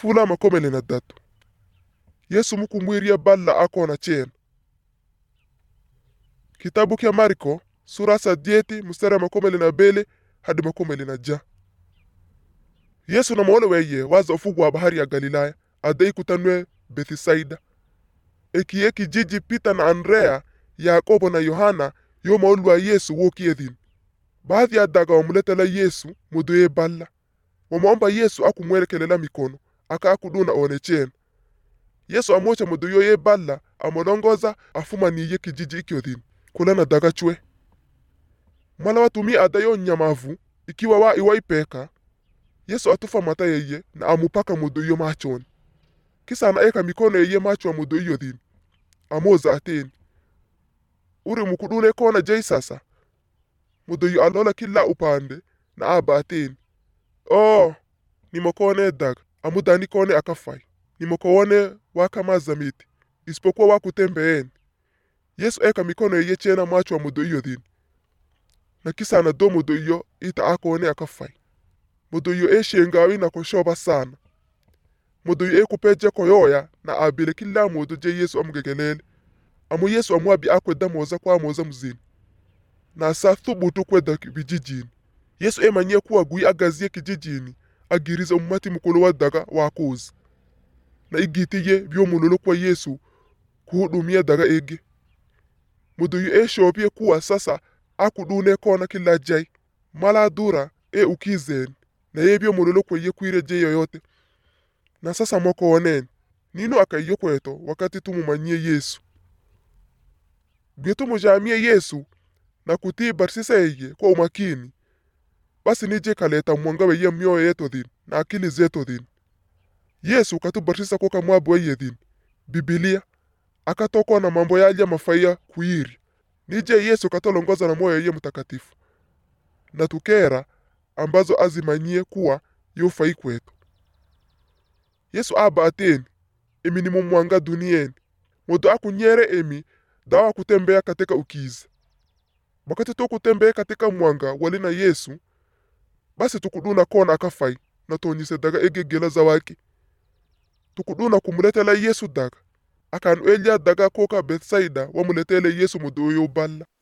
fula makomele na datu yesu mukumwiria balla akona chena kitabu kya mariko sura sadieti mstari wa makomele na bele hadi makomele na ja yesu na moolo weye waza ufugu wa bahari ya galilaya adai kutanwe bethisaida ekiye kijiji pita na andrea yakobo na yohana yo maulu wa yesu wokiedhin baadhi ya daga wamuletela yesu muduye balla wamaomba yesu akumwelekelela mikono aka akuduna one chena yesu amocha muduyo ye balla amolongoza afumaniye kijiji ikyodhin kula na daga chwe mala watumi adayo nyamavu ikiwa wa iwaipeka yesu atufa mata yeye na amupaka muduyo machoni kisa anaeka mikono yeye macho wa muduyo dhin amoza ateni uri mukudune kona jei sasa muduyo alola kila upande na aba ateni oh nimokone daga amudani kone akafai nimokowone wakamaza miti isipokuwa wakutembeeni yesu eka mikono yeye chena macho wa muduyo dhin na kisa anado muduyo ita akone akafai muduyo eshengawi na koshoba sana muduyo ekupeje koyoya na abile kila mudu je yesu amugegelele amu yesu amwabi akweda moza kwa moza muzini na sa thubutu kweda vijijini yesu emanyie kuwa gui agazie kijijini agiriza umati mukulu wa daga wakuzi na igitiye byomululu kwa yesu kuhudumia daga ege muduyu eshopye kuwa sasa akudune kona kila jai mala dura e ukizeni na ye byomululu kweye kwire je yoyote na sasa moko oneni nino akaiyo kweto wakati tumumanyie yesu bye tumujamie yesu na kutii barsisa yeye kwa umakini basi nije kaleta mwanga weye mioyo yetu dhin na akili zetu dhin yesu katubarsisa koka mwabu weye dhin bibilia akatokwa na mambo yalya mafaiya kuyiri nije yesu katolongoza na moyo yeye mtakatifu na tukera ambazo azimanyie kuwa yofai kwetu yesu aba ateni emi ni mumwanga dunieni mudu akunyere emi dawa kutembea katika ukiza wakati tukutembea katika mwanga wali na yesu basi tukuduna kona akafai na tonyise daga egegela za wake tukuduna kumuletela yesu daga akanu elya daga koka betsaida wamuletele yesu mudu oyo balla